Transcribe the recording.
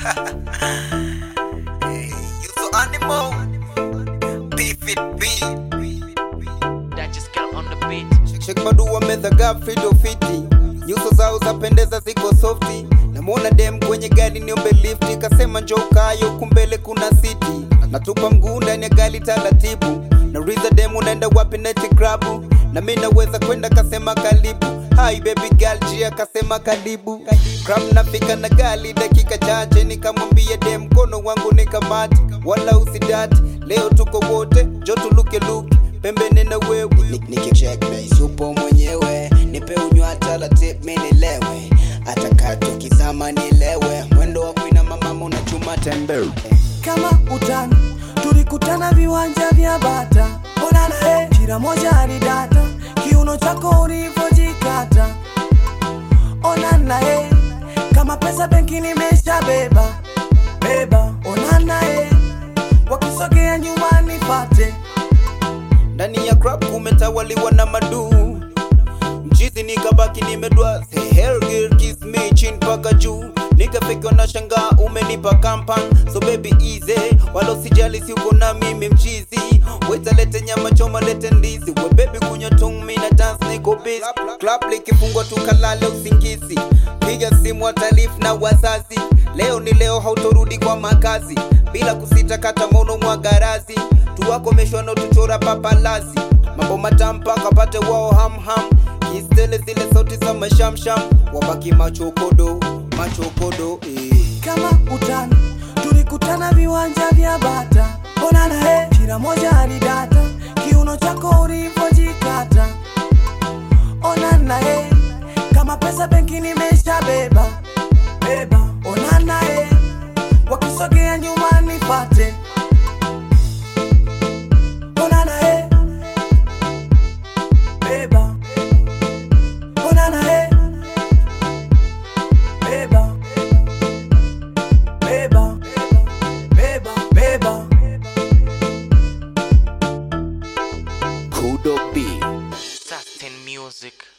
hey, you so animal. Beef it beat. That just got on the beat. Sheikh Madu wamezagaa fido fiti, nyuso zao zapendeza ziko softi. Namwona dem kwenye gari niombe lifti, kasema njoo kayo, kumbele kuna siti. Natupa mguu ndani ya gari taratibu, nauliza dem unaenda wapi neti krabu, na mi naweza kwenda, kasema karibu. Hi baby girl, jia kasema karibu. Kram nafika na gari dakika chache, nikamwambia dem mkono wangu nikamati, wala usidati, leo tuko wote, jo tuluke luke pembeni na wewe nikicheckmate yupo mwenyewe nipe unywa taratibu mi nilewe hata katu kizama nilewe mwendo wa kuina mama unachuma tembele kama utani tulikutana viwanja vya bata onana eh, kila moja alidata kiuno chako ulivyojikata onana eh, kama pesa benki nimesha beba beba onana eh, wakisogea nyumbani fate ndani ya club kumetawaliwa na maduu mchizi nikabaki nimedwa Say, "Hell girl, kiss me chin mpaka juu nikafika na shangaa umenipa kampan so baby easy wala usijali si uko na mimi mchizi weta lete nyama choma lete ndizi we baby kunywa tung mi na dance niko busy club likifungwa tukalale usingizi piga simu watalifu na wazazi leo ni leo hautorudi kwa makazi bila kusita kata mono mwa garazi tuwakomeshwa na tuchora papalazi mambo matampa kapate wao hamham kistele zile sauti za mashamsham wabaki machokodo machokodo eh. kama utani tulikutana viwanja vya bata onana eh, kila moja alidata kiuno chako ulivyojikata onana eh, kama pesa benki nimesha beba beba onana eh, wakisogea nyumbani fate onana eh, beba onana eh, beba beba beba beba kudo b Satin music.